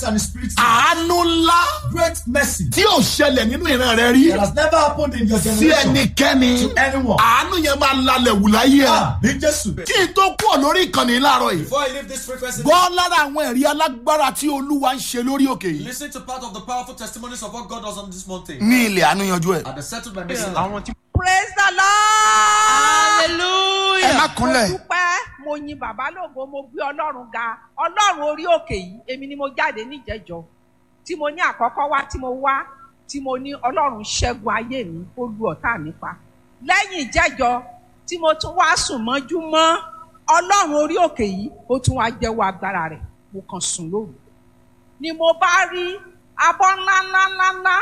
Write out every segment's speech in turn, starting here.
and his spirit. àánú ńlá Great mercy tí ò ṣẹlẹ̀ nínú ìran rẹ rí that has never happened in your sí generation ẹnikẹ́ni to anyone. àánú yẹn máa lalẹ̀ wù láyé ẹ Ah, ní Jésù. kí n tó kúrò lórí ìkànnì láàárọ̀ yìí Before I leave this frequency, gbọ́ lára àwọn ẹ̀rí alágbára tí olúwa ń ṣe lórí òkè yìí listen to part of the powerful testimonies of what God does on this mountain. ní ilẹ̀ àánú yanjú ẹ̀. And they settled my missing àwọn tí. praise the lord. ẹ má mo kúnlẹ̀. dúpẹ́ mo yin bàbá lógo mo gbé ọlọ́run ga ọlọ́run orí òkè yìí èmi ni mo jáde níjẹ̀jọ́ tí mo ní àkọ́kọ́ wá tí mo wá tí mo ní ọlọ́run ṣẹ́gun ayé mi ó lu ọ̀tá mi pa lẹ́yìn ìjẹ́jọ́ tí mo tún wá sùn mọ́jú mọ́ ọlọ́run orí òkè yìí ó tún wá jẹ́wọ́ agbára rẹ̀ mo kàn sùn lóru ni mo bá rí abọ́ ńlá ńlá ńlá ńlá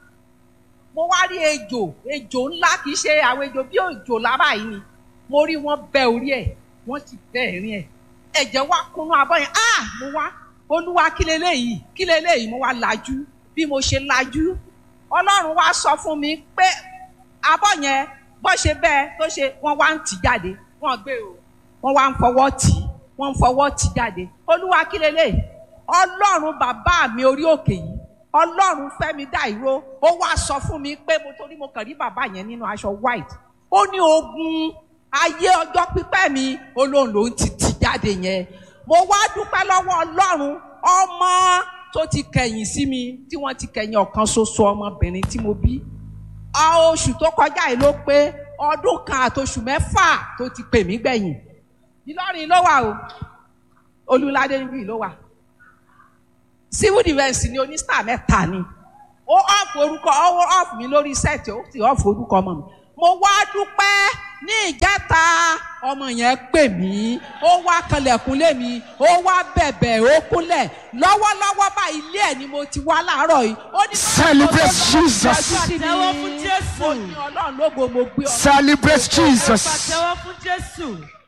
mo wá rí ejò ejò ńlá kì í ṣe àwọn ejò bí òjò lára yìí ni mo rí wọn bẹ orí ẹ wọn ti bẹ ẹ̀rín ẹ ẹ̀jẹ̀ wá kúnnú abọ́ yẹn ah mo wá olúwa kí leléyìí kí leléyìí mo wá lajú bí mo ṣe lajú ọlọ́run wá sọ fún mi pé abọ́ yẹn bó ṣe bẹ́ẹ̀ tó ṣe wọ́n wá ń tì jáde wọ́n gbé o wọ́n wá ń fọwọ́ tì í wọ́n ń fọwọ́ tì jáde olúwa kí leléyìí ọlọ́run bàbá mi orí òkè yìí ọlọ́run fẹ́mi dá ìró ó wá sọ fún mi pé mo torí mo kàn rí bàbá yẹn nínú aṣọ white ó ní ogun ayé ọjọ́ pípẹ́ mi olóhùn ló ń ti tì jáde yẹn mo wá dúpẹ́ lọ́wọ́ ọlọ́run ọmọ tó ti kẹ̀yìn sí mi tí wọ́n ti kẹ̀yìn ọ̀kan ṣoṣo ọmọbìnrin tí mo bí a oṣù tó kọjá yìí ló pé ọdún kan àtoṣù mẹ́fà tó ti pè mí gbẹ̀yìn Ìlọrin ló wà o Olúládé níbí ló wà civil defence ni onísítà mẹ́ta ni ó ọ̀fù orúkọ ọwọ́ ọ̀fù mi lórí sẹ́ẹ̀tì ó sì ọ̀fù orúkọ ọmọ mi mo wá dúpẹ́ ní ìjẹta ọmọ yẹn pè mí ó wá kanlẹ̀kùn lé mi ó wá bẹ̀bẹ̀ ó kúnlẹ̀ lọ́wọ́lọ́wọ́ bá ilé ẹ̀ ni mo ti wá láàárọ̀ yìí ó ní báwo Celebrate ló lọ́wọ́ Jesus. sí mi? Pàtẹ́wọ́ fún Jésù. mo ní ọlọ́run lógo mo gbé ọ celebrate jesus. Pàtẹ́wọ́ fún Jésù.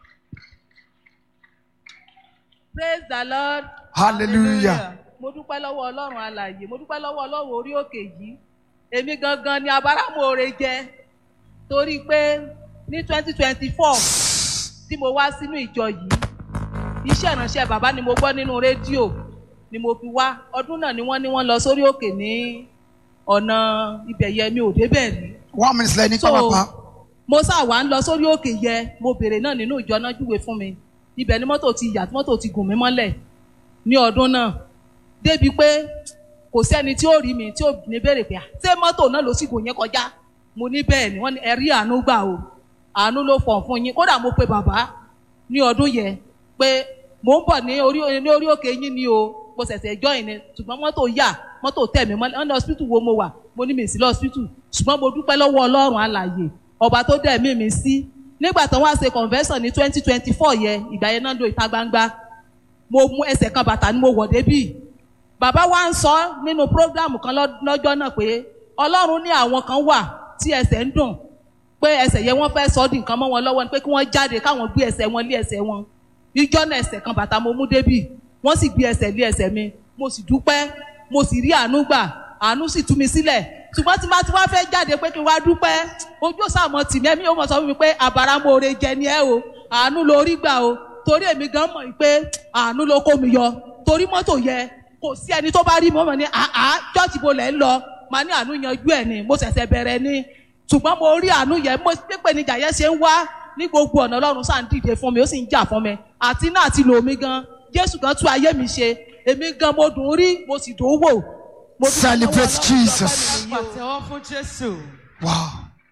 praise the lord. hallelujah. mo dúpẹ́ lọ́wọ́ ọlọ́run alàyè mo dúpẹ́ lọ́wọ́ ọlọ́run orí òkè yìí èmi gangan ni abáramóore jẹ torí pé ní twenty twenty four tí mo wá sínú ìjọ yìí iṣẹ́ ìránṣẹ́ bàbá ni mo gbọ́ nínú rédíò ni mo fi wá ọdún náà ni wọ́n ní wọ́n lọ sórí òkè ní ọ̀nà ibẹ̀ yẹn mi ò débẹ̀ rí one minute lẹ́ni so pápá. mo sá wà ń lọ sórí òkè yẹ mo bèrè náà nínú ìjọ náà júwe fún mi ibẹ̀ ni mọ́tò ti yà tí mọ́tò ti gùn mí mọ́lẹ̀ ní ọdún náà débi pé kò sẹ́ni tí ó rí mi tí ó ní béèrè pé "Ah, ṣé mọ́tò náà ló sì gùn yẹn kọjá mo ní bẹ́ẹ̀ ni wọ́n ní ẹ̀rí àánú gbà o àánú ló fọ̀ fún yín kódà mo pe bàbá ní ọdún yẹn pé mò ń bọ̀ ní orí ní orí òkè yín ni o mo ṣẹ̀ṣẹ̀ join ni ṣùgbọ́n mọ́tò yà mọ́tò tẹ̀ mí mọ́lẹ̀ ọ́nà hospital wo mo wà mo ní mi sí lọ hospital ṣùgbọ́n mo dúpẹ́ lọ́wọ́ ọlọ́run alàyè ọba tó dẹ̀ mí mi sí nígbà tó wá ṣe convention ní twenty twenty four yẹn ìgbà yẹn náà ń lo ìta gbangba mo mú ẹsẹ̀ kan bàtà ni mo wọ̀ débì bàbá wa ń sọ nínú program kan lọ́- lọ́jọ́ náà pé ọlọ́run ní àwọn kan wà tí ẹsẹ̀ ń dùn pé ẹsẹ̀ yẹn wọ́n fẹ́ sọ ọ́ di nǹkan mọ́ wọn lọ́wọ́ ni pé kí wọ́n jáde káwọn gbé ẹsẹ̀ wọn lé ẹsẹ̀ wọn ìjọ náà ẹsẹ̀ kan bàtà mo mú débì wọ́n sì gbé ẹsẹ̀ lé ẹsẹ̀ mi mo sì dúpẹ́ mo sì rí àánú gbà àánú sì tú mi sílẹ̀ ṣùgbọ́n tí bá ti wá fẹ́ jáde pé kí n wá dúpẹ́ ojú òsàmọ́ tì mí ẹ̀mí yóò mọ̀ sọ fún mi pé àbáramóore jẹ ni ẹ o àánú lórí gbà o torí èmi gan mọ̀ pé àánú ló kó mi yọ torí mọ́tò yẹ kò sí ẹni tó bá rí mi ó mọ̀ ní àá chọ́ọ̀chì bo lẹ̀ ń lọ màá ní àánú yanjú ẹ̀ ni mo ṣẹ̀ṣẹ̀ bẹ̀rẹ̀ ni ṣùgbọ́n mo rí àánú yẹn mo pépè níjà yẹn ṣe ń wá ní gbogbo ọ̀nà ọlọ́run sáà ń dìde fún mi ó sì ń jà fún mi àti náà ti lò mí gan jésù gan tú ayé mi ṣe èmi gan mo dùn ún rí mo sì dùn ún wò. Mo dúpẹ́ lọ́wọ́ Celebrate Ọlọ́run, Jesus. ọpẹ́ mi nìyí o. Pàtẹ́wọ́ fún Jésù. wow.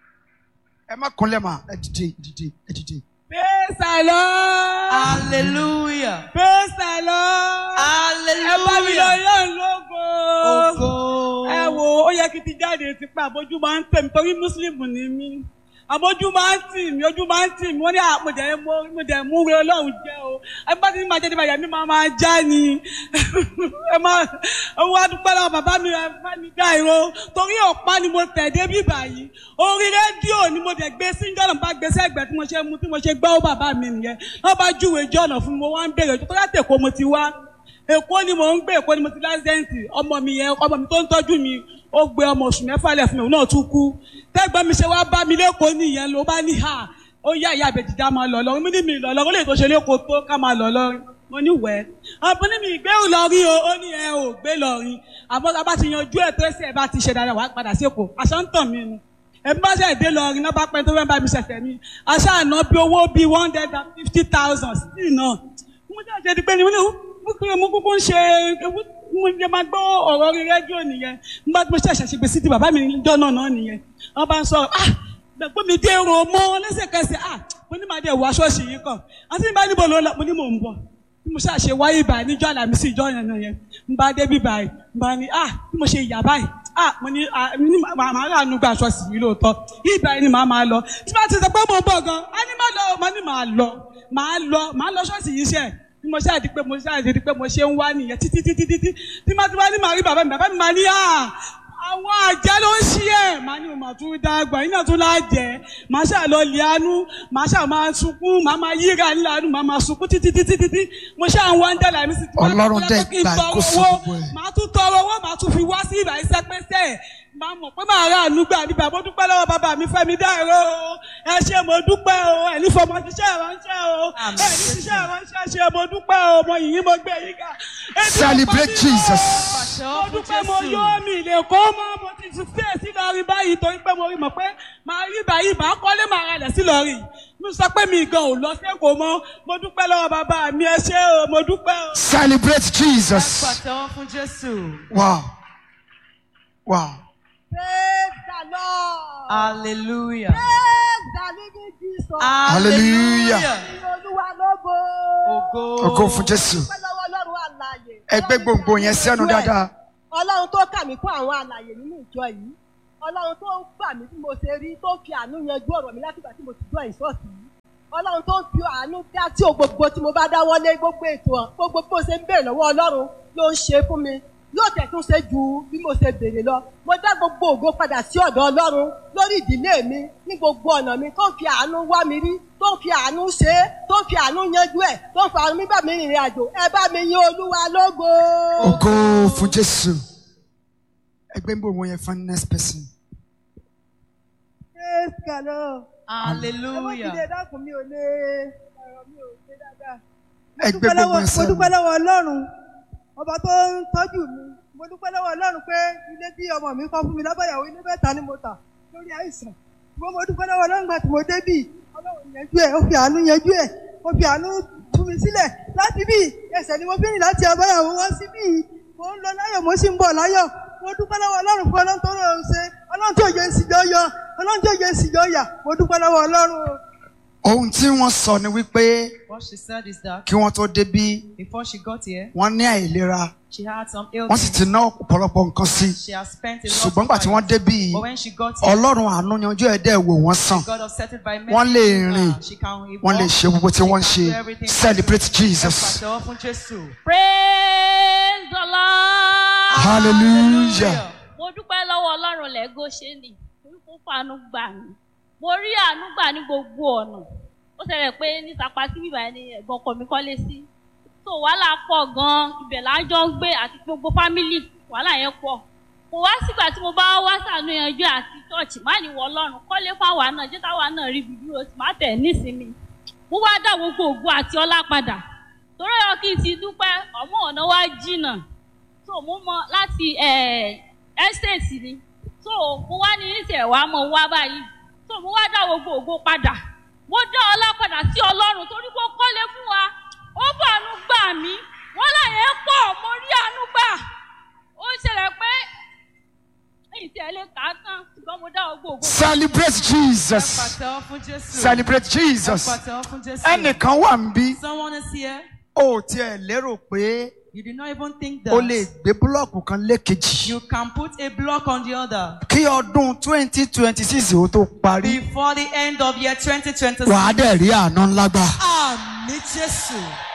ẹ má kúnlẹ̀ mà ẹ dìde ẹ dìde ẹ dìde. Praise the Lord. Hallelujah. Praise the Lord. Ẹ bá mi lọ Hallelujah. yọ̀ lógo. Ògo. Ẹ wo ó yẹ kí n ti jáde ti pa àbójú máa ń tẹ̀ mí torí Mùsùlùmí ni mí. Àbójú máa ń tì mí, ojú máa ń tì mí, wọ́n ní àpòjẹ́ mo dẹ̀ mú re Ọlọ́run jẹ́ o. Ẹ bá ti ní máa jáde báyà mi máa máa já ni. Ẹ máa owó adúpẹ́ lọ́wọ́ bàbá mi ẹ bá mi dá ìró. Torí ọ̀pá ni mo tẹ̀ débí báyìí. Orí rédíò ni mo dẹ̀ gbé sí jọ́nà bá gbé sẹ́gbẹ̀ẹ́ tí mo ṣe mú tí mo ṣe gbọ́ bàbá mi nìyẹn. Wọ́n bá júwe jọ́nà fún mi, mo wá ń bèrè ojú tó láti Èkó mo ti wá èkó ni mò ń gbé èkó ni mo ti lásìdẹ́ǹtì ọmọ mi yẹn ọmọ mi tó ń tọ́jú mi ó gbé ọmọ oṣù mẹ́fà lẹ̀ fún mi òun náà tún kú tẹ́gbọ́n mi ṣe wá bá mi lẹ́kọ̀ọ́ nìyẹn ló bá ní hà ó yá ìyá àbẹ̀jìjà máa lọ lọ́rùn mi ní mi lọ lọ́rùn lè tó ṣe lẹ́kọ̀ọ́ tó ká máa lọ lọ́rùn mo ní wẹ̀ ọ̀bùn ní mi ìgbé Ìlọrin o ó ní ẹ ò gbé Ìlọrin àmọ́ tá a bá ti yanjú ẹ̀ tó ẹsẹ̀ bá ti ṣe dáadáa wàá padà sí Èkó àṣà ń tàn mí ni ẹbí bá ṣe dé Ìlọrin náà bá pẹ́ tó fẹ́ bá mi ṣẹ̀ṣẹ̀ mi àṣà àná bí owó bíi one hundred and fifty thousand sí náà mo jẹ́ àṣẹ di pé ni mo ní mo kúrò mo kúkú ń ṣe mo jẹ́ máa gbọ́ ọ̀rọ̀ orí rédíò nìyẹn nígbà tí mo ṣẹ̀ṣẹ̀ ṣe gbèsè ti bàbá mi níjọ́ náà náà nìyẹn wọ́n bá ń sọ ah gbẹ̀gbọ́n mi dé ro mọ́ lẹ́sẹ̀kẹsẹ̀ ah mo ní màá dé wọ aṣọ ṣì yìí kàn àti nígbà níbo ló lọ mo ní mò ń bọ̀ bí mo ṣáà ṣe wáyé ìbàyìí níjọ́ àlàmísì ìjọ yẹn náà yẹn ń bá dé bí báyìí ń bá ní ah bí mo ṣe yà báyìí ah mo ní ah mi ní màá màá rà nù gbà aṣọ sì yìí lóòótọ́ ìbàyìí ni màá máa lọ tí wọ́n ti sọ pé mo ń bọ̀ gan á ní má lọ mo ní màá lọ màá lọ màá lọ ṣọ́ọ̀ṣì yìí ṣe bí mo ṣáà di pé mo ṣáà di pé mo ṣe ń wá nìyẹn títí títí títí tí má ti wá ní màá rí bàbá mi bàbá mi máa ní à àwọn àjẹ́ ló ń ṣí ẹ̀ màá ní o mà tún dàgbà iná tún láàjẹ́ màá ṣáà lọ lẹ́nu màá ṣáà máa sunkún màá máa yíra nílànú màá máa sunkún títí títí títí mo ṣáà ń wá ń dẹ̀là mi sí ti Ọlọ́run dẹ̀ gbà kó sọ gbogbo ẹ̀. màá tún tọrọ owó màá tún fi wá sí ìbà iṣẹ́ pẹ́sẹ́ máa mọ̀ pé màá rà àánú gbà níbà mo dúpẹ́ lọ́wọ́ bàbá mi Fẹ́mi Dáìró o ẹ ṣé mo dúpẹ́ o ẹ̀ ní fọmọ ṣiṣẹ́ ìránṣẹ́ o ẹ̀ ní ṣiṣẹ́ ìránṣẹ́ ṣe mo dúpẹ́ o mo yìnyín mo gbé yín ká. Ebi ò Celebrate pa mí mọ́. Jesus. mo dúpẹ́ mo yọ mi lè kó mọ́ mo ti tún sí èsì lọ́rin báyìí torí pé mo rí mọ̀ pé màá rí báyìí màá kọ́lé màá ralẹ̀ sí lọ́rin mo sọ pé mi gan ò lọ sẹ́kọ̀ọ́ mọ́ mo dúpẹ́ lọ́wọ́ bàbá mi ẹ ṣé o mo dúpẹ́ o. Celebrate Jesus. Pàtẹ́wọ́ fún Jésù. Wow. Wow. Praise the Lord. Hallelujah. Praise the living Jesus. Hallelujah. Ní Olúwa lógo. Ògo. Ògo fún Jésù. Dúpẹ́ lọ́wọ́ Ọlọ́run àlàyé. Ẹ gbé gbòǹgbò yẹn sẹ́nu dáadáa. Ọlọ́run tó kà mí kún àwọn àlàyé nínú ìjọ yìí. Ọlọ́run tó ń gbà mí bí mo ṣe rí tó fi àánú yanjú ọ̀rọ̀ mi látìgbà tí mo ti jọ ìṣọ́ọ̀tì yìí. Ọlọ́run tó ń fi àánú dá tí o gbogbo tí mo bá dáwọ́lé gbogbo ètò hàn gbogbo bí mo ṣe ń béèrè lọ́wọ́ Ọlọ́run ló ń ṣe fún mi. Yóò tẹ̀ tún ṣe ju bí mo ṣe béèrè lọ. Mo dá gbogbo ògo padà sí ọ̀dọ̀ Ọlọ́run lórí ìdílé mi ní gbogbo ọ̀nà mi tó ń fi àánú wá mi rí tó ń fi àánú ṣe é tó ń fi àánú yanjú ẹ̀ tó ń fi àánú mi bá mi rìnrìn àjò ẹ bá mi yin Olúwa lógo. Ògo fún Jésù. Ẹ gbé gbòǹgbò yẹn fún next person. Praise God. Ẹ Hallelujah. dákun mi ò lè ọ̀rọ̀ mi ò ṣe dáadáa. Ẹ gbé gbòǹgbò yẹn mo sẹ́nu. dúpẹ́ lọ́wọ́ Ọlọ́run ọba tó ń tọ́jú mi mo dúpẹ́ lọ́wọ́ Ọlọ́run pé ilé tí ọmọ mi kọ́ fún mi lábàyàwó ilé mẹ́ta ni mo tà lórí àìsàn ṣùgbọ́n mo dúpẹ́ lọ́wọ́ Ọlọ́run gbà tí mo débì Ọlọ́run yanjú ẹ̀ ó fi àánú yanjú ẹ̀ ó fi àánú tú mi sílẹ̀ láti bí ẹsẹ̀ ni mo fi rìn láti àbáyàwó wá sí bí mo ń lọ láyọ̀ mo sì ń bọ̀ láyọ̀ mo dúpẹ́ lọ́wọ́ Ọlọ́run fún Ọlọ́run tó rọrùn ṣe Ọlọ́run tí òye ìsìjọ́ yọ Ọlọ́run tí òye ìsìjọ́ yà mo dúpẹ́ lọ́wọ́ Ọlọ́run o. Ohun tí wọ́n sọ ni wípé What she said is that kí wọ́n tó débí before she got here, wọ́n ní àìlera. she had some Wọ́n sì illness. ti ná ọ̀pọ̀lọpọ̀ nǹkan sí i. She has spent a lot Ṣùgbọ́n of gbà tí wọ́n money. débí But when she got here, Ọlọ́run àánú yanjú ẹ̀ dẹ́ wò wọ́n sàn. God upset by men. Wọ́n lè rìn. She can Wọ́n lè ṣe gbogbo tí wọ́n ń ṣe. Celebrate Jesus. Pàtẹ́wọ́ fún Jésù. praise the lord. Hallelujah. mo dúpẹ́ lọ́wọ́ ọlọ́run lẹ́gọ́ ṣe nì torí kó fàánú gbà mí mo rí àánú gbà ní gbogbo ọ̀nà ó ṣẹlẹ̀ pé ní sapa sí bíbá ẹni ẹ̀gbọ́n ọkọ mi kọ́lé sí so wàhálà pọ̀ gan-an ibẹ̀ là ń jọ ń gbé àti gbogbo fámìlì wàhálà yẹn pọ̀ kò wá sígbà tí mo bá wá sànú yanjú àti chọ́ọ̀chì má ní wọ ọlọ́run kọ́lé fáwa náà jẹ́ káwa náà rí ibi dúró sí má tẹ̀ nísìnyí mo wá dá gbogbo ògo àti ọlá padà torí ọ kí n ti dúpẹ́ ọmọ ọ̀nà wa jìnnà so mo mọ láti estate ni so mo wá ní ìṣẹ̀ wá mọ̀ wá báyìí so mo wá dá gbogbo ògo padà mo dá ọlá padà sí ọlọ́run torí kó kọ́lé fún wa ó fàánú gbà mí wọ́n láyé pọ̀ mo rí àánú gbà ó ṣẹlẹ̀ pé èyí tí ẹ lè kà á tán ṣùgbọ́n mo dá gbogbo ògo Celebrate Jesus. Pàtẹ́wọ́ fún Jésù. Celebrate Jesus. Pàtẹ́wọ́ fún Jésù. Ẹnìkan wà ń bí. Someone is here. O ò tiẹ̀ lérò pé You did not even think o that lè gbé búlọ̀kù kan lékejì. you can put a block on the other Kí ọdún twenty twenty six ó tó parí. before the end of year 2026. Wàá dẹ̀ rí àánú ńlá gbà. Àmì Jésù.